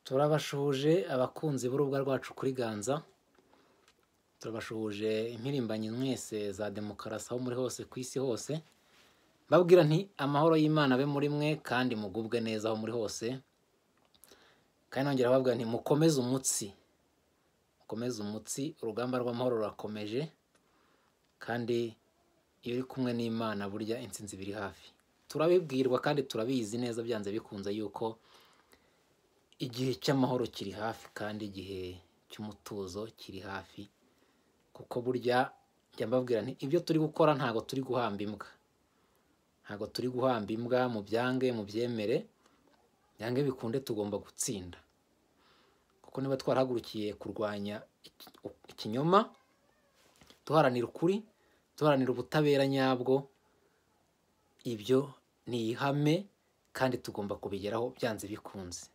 turabashuhuje abakunzi b'urubuga rwacu kuri ganza turabashuhuje impirimbanyi mwese za demokarasi aho muri hose ku isi hose babwira nti amahoro y'imana abe muri mwe kandi mugubwe neza aho muri hose kandi nongera babwira nti mukomeze umutsi mukomeze umutsi urugamba rw'amahoro rurakomeje kandi iyo uri kumwe n'imana burya insinzi biri hafi turabibwirwa kandi turabizi neza byanze bikunze yuko igihe cy'amahoro kiri hafi kandi igihe cy'umutuzo kiri hafi kuko burya njya mbabwira nti ibyo turi gukora ntabwo turi guhamba imbwa ntabwo turi guhamba imbwa mu byange mu byemere byange bikunde tugomba gutsinda kuko niba twarahagurukiye kurwanya iki- ikinyoma duharanira ukuri duharanira ubutabera nyabwo ibyo ni ihame kandi tugomba kubigeraho byanze bikunze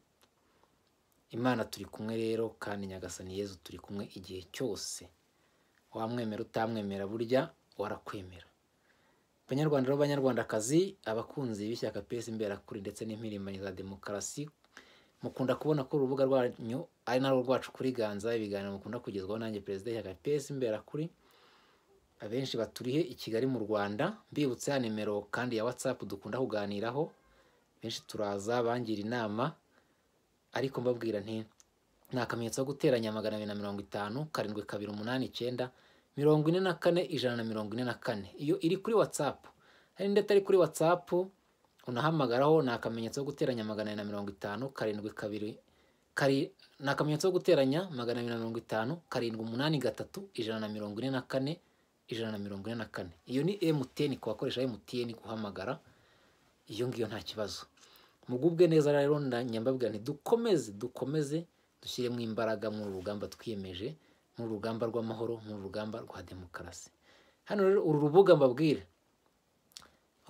imana turi kumwe rero kandi nyagasani yezu turi kumwe igihe cyose wamwemera utamwemera burya warakwemera banyarwanda rero banyarwandakazi abakunzi b'ishyaka pesi imberakuri ndetse n'impirimbanyi za demokarasi mukunda kubona ko urubuga rwanyu ari narwo rwacu kuri ganza ibiganiro mukunda kugezwaho nanjye perezida w'ishyaka pesi imberakuri abenshi baturiye i kigali mu rwanda mbibutsa ya nimero kandi ya whatsapp dukunda kuganiraho benshi turaza bangira inama ariko mbabwira nti ni akamenyetso ko guteranya magana abiri na mirongo itanu karindwi kabiri umunani icyenda mirongo ine na kane ijana na mirongo ine na kane iyo iri kuri watsapu hari indi atari kuri watsapu unahamagaraho ni akamenyetso ko guteranya magana abiri na mirongo itanu karindwi kabiri kari ni akamenyetso ko guteranya magana abiri na mirongo itanu karindwi umunani gatatu ijana na mirongo ine na kane ijana na mirongo ine na kane iyo ni emutiyeni ku bakoresha emutiyeni guhamagara iyo ngiyo nta kibazo mugubwe neza rero nda- nyambabwira nti dukomeze dukomeze dushyiremo imbaraga muri uru rugamba twiyemeje muri uru rugamba rw'amahoro muri uru rugamba rwa demokarasi hano rero uru rubuga mbabwira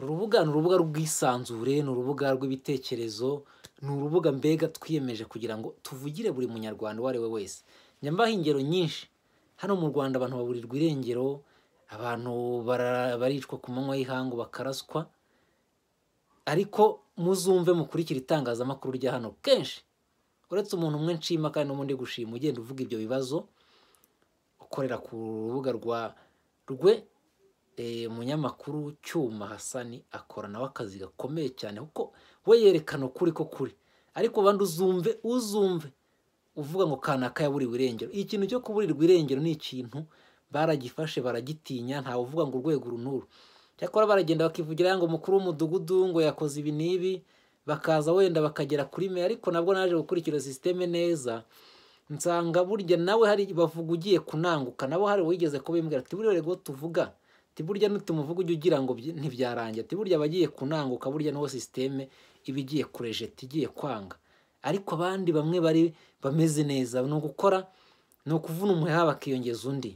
uru rubuga ni urubuga rw'isanzure ni urubuga rw'ibitekerezo ni urubuga mbega twiyemeje kugira ngo tuvugire buri munyarwanda uwo ari we wese nyambaho ingero nyinshi hano mu rwanda abantu baburirwa irengero abantu bara- baricwa ku manywa y'ihangu bakaraswa ariko muzumve mukurikira itangazamakuru rya hano kenshi uretse umuntu umwe nshima kandi n'ubundi gushima ugenda uvuga ibyo bibazo ukorera ku rubuga rwa rwe eh, umunyamakuru cyuma hasani akora nawe akazi gakomeye cyane kuko we yerekana ukuri ko kuri ariko abandi uzumve uzumve uvuga ngo kanaka yaburiwe irengero ikintu cyo kuburirwa irengero ni ikintu baragifashe baragitinya ntawe uvuga ngo urwego uru n'uru cyakora baragenda bakivugira ngo umukuru w'umudugudu ngo yakoze ibi n'ibi bakaza wenda bakagera kuri meya ariko nabwo naje gukurikira sisiteme neza nsanga burya nawe hari bavuga ugiye kunanguka nabo hari uwigeze kubimbwira ati buriya rego tuvuga ati burya nutumuvuga ujya ugira ngo byi- ntibyarangira ati burya abagiye kunanguka burya niho sisiteme iba igiye kurejeta igiye kwanga ariko abandi bamwe bari bameze neza ni ugukora ni ukuvuna umuheha bakiyongeza undi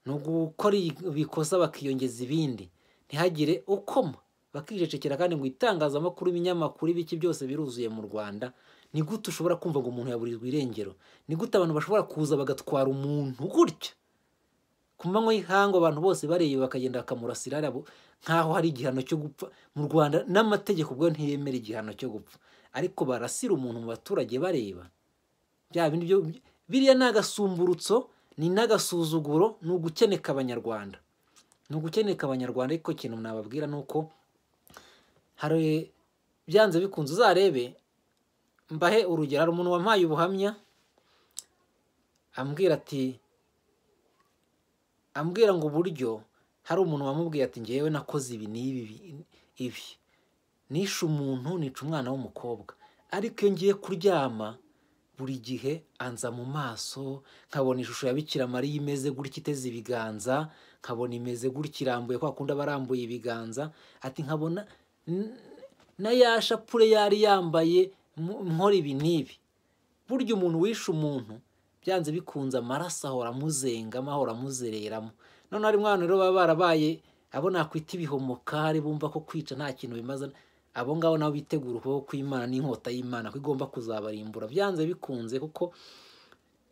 ni ugukora ibikosa bakiyongeza ibindi ntihagire ukoma bakijecekera kandi ngo itangazamakuru ibinyamakuru ibiki byose biruzuye mu rwanda ni gute ushobora kumva ngo umuntu yaburirwa irengero ni gute abantu bashobora kuza bagatwara umuntu gutya ku manywa y'ihangu abantu bose bareba bakagenda bakamurasira arabo nk'aho hari igihano cyo gupfa mu rwanda n'amategeko ubwo ntiyemera igihano cyo gupfa ariko barasira umuntu mu baturage bareba bya bindi byo biriya ni agasumburutso ni n'agasuzuguro ni ugukeneka abanyarwanda ni ugukeneka abanyarwanda ariko ikintu nababwira ni uko hari byanze bikunze uzarebe mbahe urugero hari umuntu wampaye ubuhamya ambwira ati ambwira ngo uburyo hari umuntu wamubwiye ati ngewe nakoze ibi n'ibi bi- ibi nishe umuntu nica umwana w'umukobwa ariko iyo ngiye kuryama buri gihe anza mu maso nkabona ishusho ya Bikira Mariya imeze gutya iteze ibiganza nkabona imeze gutya irambuye kwa kundi aba arambuye ibiganza ati nkabona n- na ya shapure yari yambaye mu- nkora ibi n'ibi burya umuntu wishe umuntu byanze bikunze amaraso ahora amuzengamo ahora amuzereramo none harimo abantu rero baba barabaye abo nakwita ibihomoka hari bumva ko kwica nta kintu bimaze abo ngabo nabo bitegura ukuboko kw'imana n'inkota y'imana ko igomba kuzabarimbura byanze bikunze kuko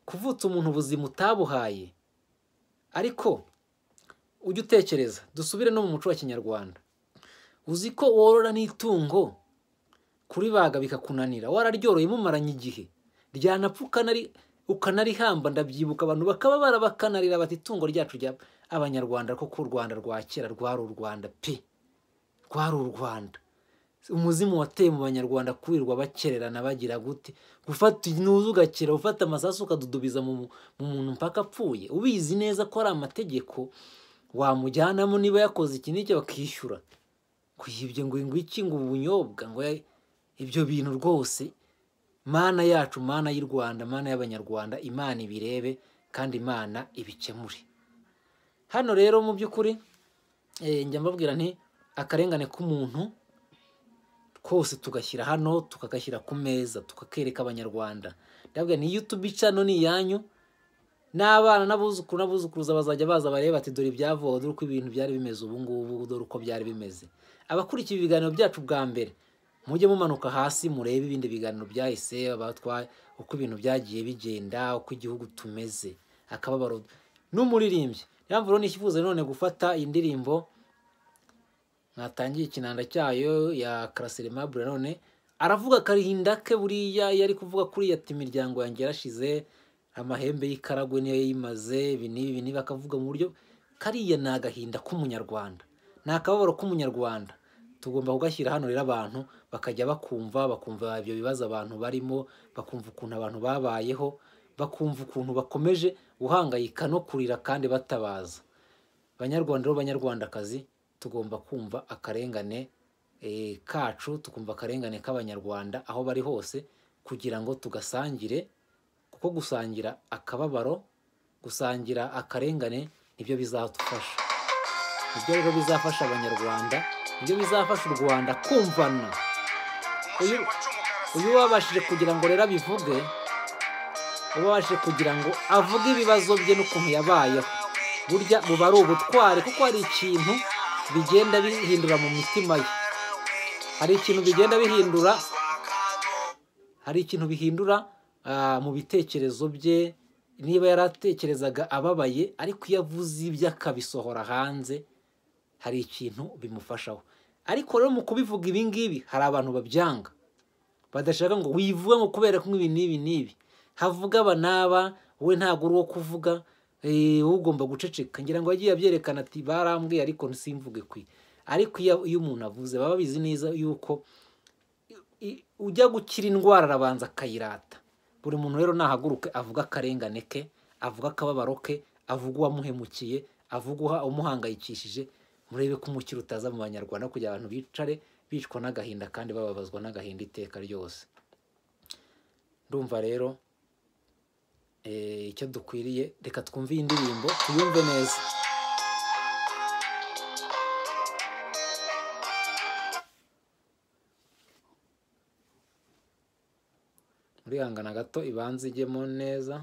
kuvutsa umuntu ubuzima utabuhaye ariko ujye utekereza dusubire no mu muco wa kinyarwanda uzi ko worora n'itungo kuribaga bikakunanira wararyororeye mumaranye igihe ryanapfa ukanari- ukanarihamba ndabyibuka abantu bakaba barabakanarira bati itungo ryacu rya abanyarwanda kuko u rwanda rwa kera rwari u rwanda pe rwari u rwanda umuzimu wateye mu banyarwanda kurirwa bakererana bagira gute gufata inuzu ugakera ufata amasasu ukadudubiza mu mu muntu mpaka apfuye ubizi neza ko ari amategeko wamujyanamo niba yakoze iki n'icyo bakishyura kuyibye ngo ingwiki ngo ubunyobwa ngo ya- ibyo bintu rwose mana yacu mana y'u rwanda mana y'abanyarwanda imana ibirebe kandi imana ibikemure hano rero mu by'ukuri eh, njya mbabwira nti akarengane k'umuntu twose tugashyira hano tukagashyira ku meza tukakereka abanyarwanda ndabwira ni youtube cano ni iyanyu n'abana n'abuzukuru n'abuzukuruza bazajya baza barebe bati dore ibyavowe dore uko ibintu byari bimeze ubu ngubu dore uko byari bimeze abakurikiye ibiganiro byacu bwa mbere mujye mumanuka hasi murebe ibindi biganiro byahise abatwa- uko ibintu byagiye bigenda uko igihugu tumeze akababaro n'umuririmbyi niyo mpamvu rero nifuza none gufata iyi ndirimbo mwatangiye ikinanda cyayo ya karasiremabure none aravuga akarinda ke buriya iyo ari kuvuga kuri ati imiryango yanjye yarashize amahembe y'ikaragwe niyo yimaze ibi n'ibi ibi n'ibi akavuga mu buryo kariya ni agahinda k'umunyarwanda ni akababaro k'umunyarwanda tugomba kugashyira hano rero abantu bakajya bakumva bakumva ibyo bibazo abantu barimo bakumva ukuntu abantu babayeho bakumva ukuntu bakomeje guhangayika no kurira kandi batabaza banyarwanda rero banyarwandakazi tugomba kumva akarengane eh, kacu tukumva akarengane k'abanyarwanda aho bari hose kugira ngo tugasangire kuko gusangira akababaro gusangira akarengane nibyo bizadufasha nibyo rero bizafasha abanyarwanda nibyo bizafasha u rwanda kumvana uyu uyu wabashije kugira ngo rero abivuge uba wabashije kugira ngo avuge ibibazo bye n'ukuntu yabayeho burya buba ari ubutwari kuko hari ikintu bigenda bihindura mu mitima ye hari ikintu bigenda bihindura hari ikintu bihindura ah, mu bitekerezo bye niba yaratekerezaga ababaye ariko iyo avuze ibyo akabisohora hanze hari ikintu bimufashaho ariko rero mu kubivuga ibi ngibi hari abantu babyanga badashaka ngo wivuge ngo kubera ko ibi n'ibi n'ibi havuga aba n'aba wowe ntabwo uri uwo kuvuga eh, wowe ugomba guceceka ngira ngo yagiye abyerekana ati barambwiye ariko simvuge kwi ariko iyo iyo umuntu avuze baba babizi neza yuko i- ujya gukira indwara arabanza akayirata buri muntu rero nahaguruke avuga akarengane ke avuga akababaro ke avuga uwamuhemukiye avuga uha- umuhangayikishije murebe ko umukiro utaza mu banyarwanda kugira abantu bicare bicwa n'agahinda kandi bababazwa n'agahinda iteka ryose ndumva rero eh, icyo dukwiriye reka twumve iyi ndirimbo tuyumve neza murihangana gato ibanza ijyemo neza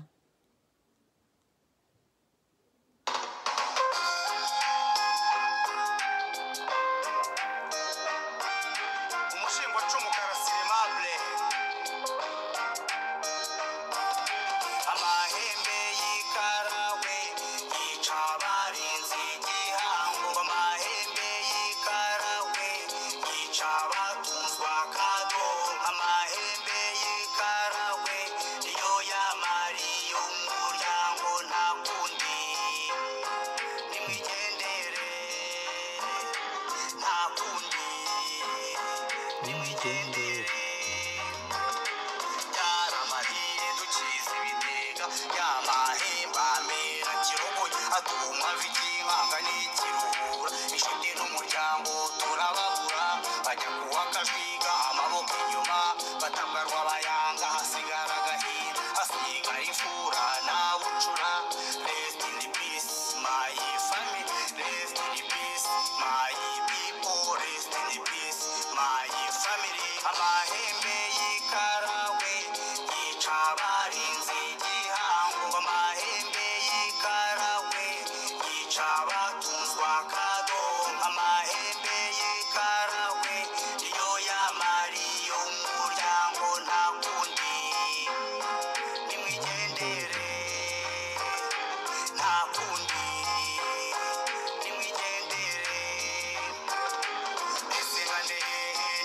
umushingwacumu karasirimable amahembe y'ikarawe yica abarinzi igihango amahembe y'ikarawe yica abatuzwa kado amahembe y'ikarawe niyo yamariye umuryango nta kundi nimwigendere nta kundi nimwigendere yaramariye dukiza ibitega yamahemba amera kirogoye atuma vikinkanga n'ikiruhura inshuti n'umuryango turababura bajya kuwa kajwiga amaboko inyuma batabwarwa bayanga hasigara agahinda hasiga imfura nawucura rest in peace my family rest in peace my people rest in peace my family amahembe y'ikarawe yica abarinzi igihango amahembe y'ikarawe yica abatuzwa kado amahembe y'ikarawe iyo yamariye umuryango nta kundi nimwigendere nta kundi nimwigendere esebane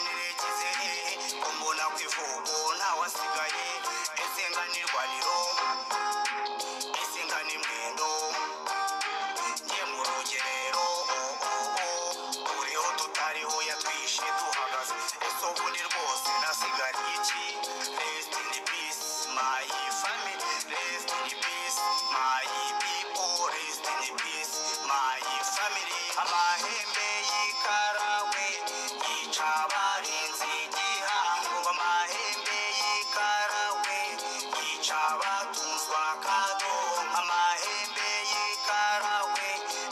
niregize he kumbona kw'ivugo ntawasigaye ese nga amahembe y'ikarawe yica abarinzi igihango amahembe y'ikarawe yica abatuzwa kado amahembe y'ikarawe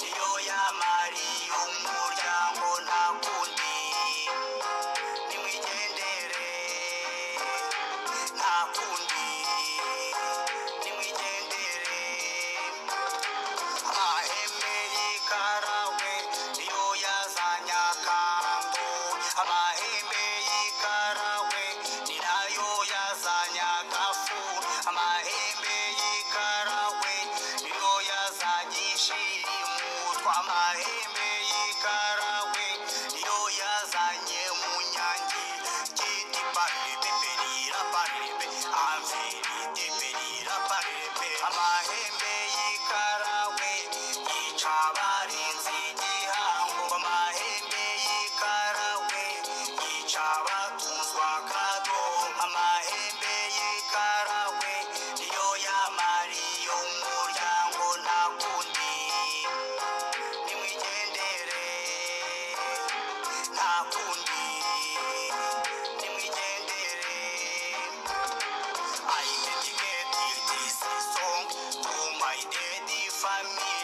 iyo yamariye umuryango nta kundi nimwigendere nta kundi nimwigendere amahembe y'ikarawe niyo yazanye akantu amahembe y'ikarawe ni nayo yazanye agafu amahembe y'ikarawe niyo yazanye ishirimu tw'amahembe y'ikarawe niyo yazanye munyange giti parebe perira parebe amverite perira parebe amahembe y'ikarawe yica abarinzi igihango amahembe y'ikarawe yica abatuzwa kado amahembe y'ikarawe niyo yamariye umuryango nta kundi nimwigendere nta kundi nimwigendere I dedicate this song to my daddy family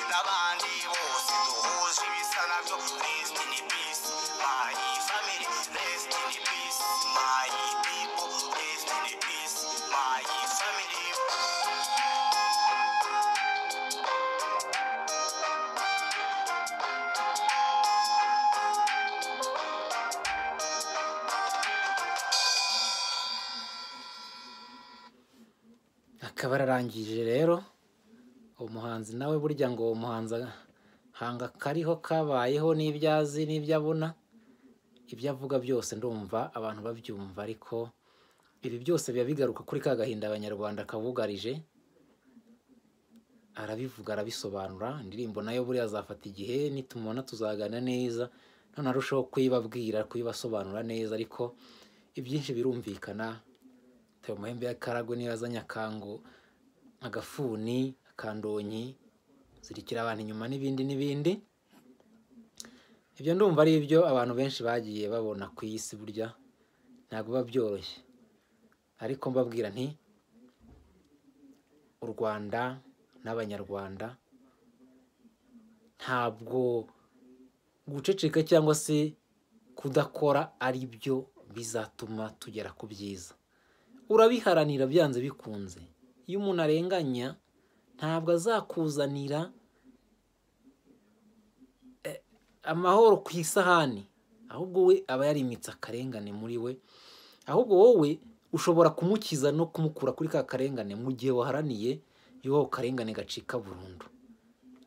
n'abandi bose duhuje ibisa nabyo rest in peace my family rest in peace my people rest in peace my family akaba yararangije rero umuhanzi nawe burya ngo uwo muhanzi hanga kariho kabayeho n'ibyo azi n'ibyo abona ibyo avuga byose ndumva abantu babyumva ariko ibi byose biba bigaruka kuri ka gahinda abanyarwanda kabugarije arabivuga arabisobanura indirimbo nayo buriya azafata igihe nitumubona tuzagana neza none arushaho kuyibabwira kuyibasobanura neza ariko ibyinshi birumvikana Tayo amahembe y'akaragwe niyo yazanye akango agafuni akandonyi zirikira abantu inyuma n'ibindi n'ibindi ibyo ndumva ari ibyo abantu benshi bagiye babona ku isi burya ntabwo biba byoroshye ariko mbabwira nti u rwanda n'abanyarwanda ntabwo guceceka cyangwa se kudakora ari byo bizatuma tugera ku byiza urabiharanira byanze bikunze iyo umuntu arenganya ntabwo azakuzanira eh, amahoro ku isahani ahubwo we aba yarimitse akarengane muri we ahubwo wowe ushobora kumukiza no kumukura kuri ka karengane mu gihe waharaniye y'uwo karengane gacika burundu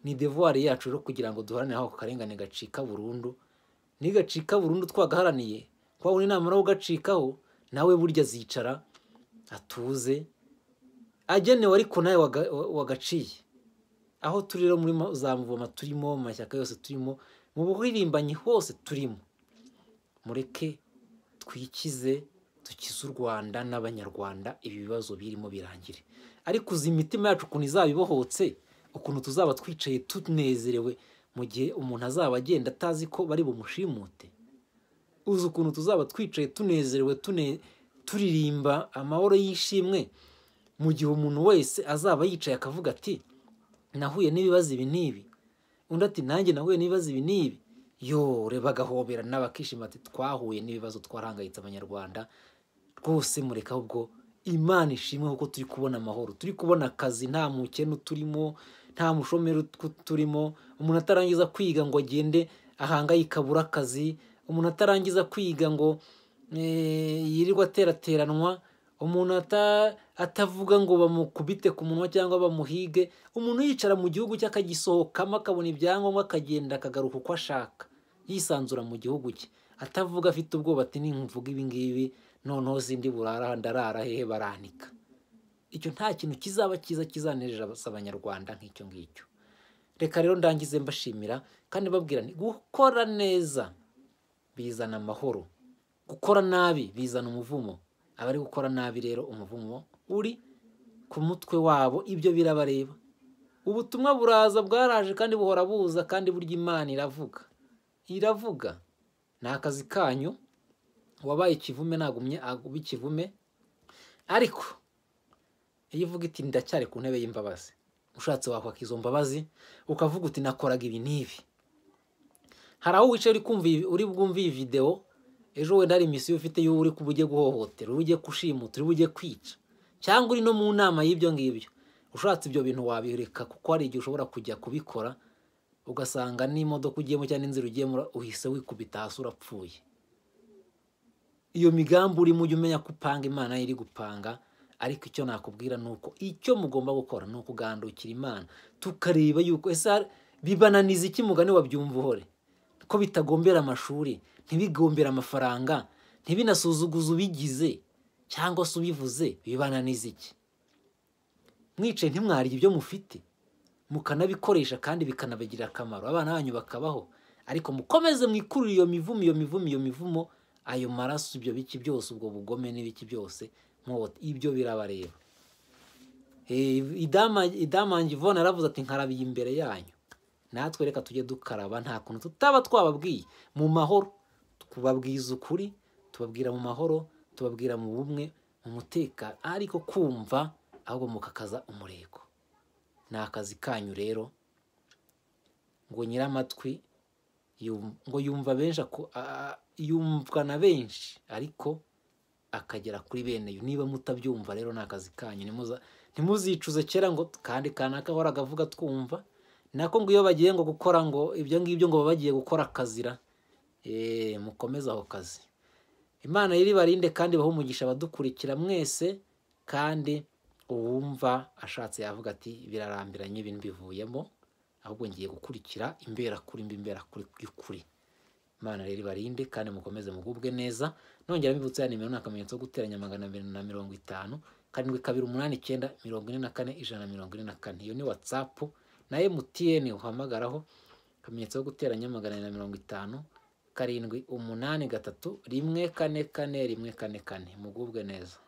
ni devuwari yacu rero kugira ngo duharanire aho ako karengane gacika burundu nigacika burundu twagaharaniye twabona inama yo kugacikaho nawe burya azicara atuze agenewe ariko nawe waga- wa- wagaciye aho turi rero muri ma- za muvoma turimo mu mashyaka yose turimo mu buririmbanyi hose turimo mureke twikize dukize u rwanda n'abanyarwanda ibi bibazo birimo birangire ariko uzi imitima yacu ukuntu izaba ibohotse ukuntu tuzaba twicaye tunezerewe mu gihe umuntu azaba agenda atazi ko bari bumushimute uzi ukuntu tuzaba twicaye tunezerewe tune turirimba amahoro y'ishimwe mu gihe umuntu wese azaba yicaye akavuga ati nahuye n'ibibazo ibi n'ibi undi ati nanjye nahuye n'ibibazo ibi n'ibi yore bagahoberana bakishima ati twahuye n'ibibazo twarahangayitse abanyarwanda rwose mureka ahubwo imana ishimwe kuko turi kubona amahoro turi kubona akazi nta mukene uturimo nta mushomeri ut- turimo umuntu atarangiza kwiga ngo agende ahangayika abura akazi umuntu atarangiza kwiga ngo eh, yirirwa aterateranwa umuntu ata- atavuga ngo bamukubite ku munwa cyangwa bamuhige umuntu yicara mu gihugu cye akagisohokamo akabona ibyangombwa akagenda akagaruka uko ashaka yisanzura mu gihugu cye atavuga afite ubwoba ati nimvuga ibingibi noneho sindi burara ndarara hehe baranika icyo nta kintu kizaba cyiza kizanejeje abanyarwanda nk'icyo ngicyo reka rero ndangize mbashimira kandi babwira nti gukora neza bizana amahoro gukora nabi bizana umuvumo abari gukora nabi rero umuvumo uri ku mutwe wabo ibyo birabareba ubutumwa buraza bwaraje kandi buhora buza kandi burya imana iravuga iravuga ni akazi kanyu uwabaye ikivume nagumye aguba ikivume ariko iyo uvuga iti ndacyari ku ntebe y'imbabazi ushatse wakwaka izo mbabazi ukavuga uti nakoraga ibi n'ibi hari aho wicaye uri kumva iyi- uri bwumve iyi videwo ejo wenda hari imisiyo ufite y'uwo uri kuba ugiye guhohotera uri bugiye gushimuta uri bugiye kwica cyangwa uri no mu nama y'ibyo ngibyo ushatse ibyo bintu wabireka kuko hari igihe ushobora kujya kubikora ugasanga n'imodoka ugiyemo cyangwa n'inzira ugiyemo uhise wikubita hasi urapfuye iyo migambi urimo ujya umenya ko upanga imana yo iri gupanga ariko icyo nakubwira ni uko icyo mugomba gukora ni ukugandukira imana tukareba yuko ese hari- bibananiza iki mugani wabyumva uhore ko bitagombera amashuri ntibigombere amafaranga ntibinasuzuguze ubigize cyangwa se ubivuze bibananiza iki mwicaye ntimwarya ibyo mufite mukanabikoresha kandi bikanabagirira akamaro abana banyu bakabaho ariko mukomeze mwikurire iyo mivumo iyo mivumo iyo mivumo ayo maraso ibyo biki byose ubwo bugome n'ibiki byose mwote ibyo birabareba Eh, idama idama Yvonne yaravuze ati nkarabiye imbere yanyu natwe reka tujye dukaraba nta kuntu tutaba twababwiye mu mahoro tubabwiza ukuri tubabwira mu mahoro tubabwira mu bumwe mu mutekano ariko kumva ahubwo mukakaza umurego ni akazi kanyu rero ngo nyiramatwi yum- ngo yumva benshi ako- a- a- yumvwa na benshi ariko akagera kuri bene yo niba mutabyumva rero ni akazi kanyu Ntimuza- ntimuzicuze kera ngo kandi kanaka ahora gavuga twumva nako ngo iyo bagiye ngo gukora ngo ibyo ngibyo ngo baba bagiye gukora akazira Eh, mukomeze aho kazi imana yiri barinde kandi bahe umugisha abadukurikira mwese kandi uwumva ashatse yavuga ati birarambiranye ibintu bivuyemo ahubwo ngiye gukurikira imberakuri mbi imberakuri y'ukuri imana rero ibarinde kandi mukomeze mugubwe neza nongera mbibutsa ya nimero ni akamenyetso ko guteranya magana abiri na mirongo itanu karindwi kabiri umunani icyenda mirongo ine na kane ijana na mirongo ine na kane iyo ni watsapu na emutiyeni uhamagaraho akamenyetso ko guteranya magana abiri na mirongo itanu karindwi umunani gatatu rimwe kane kane rimwe kane kane mugubwe neza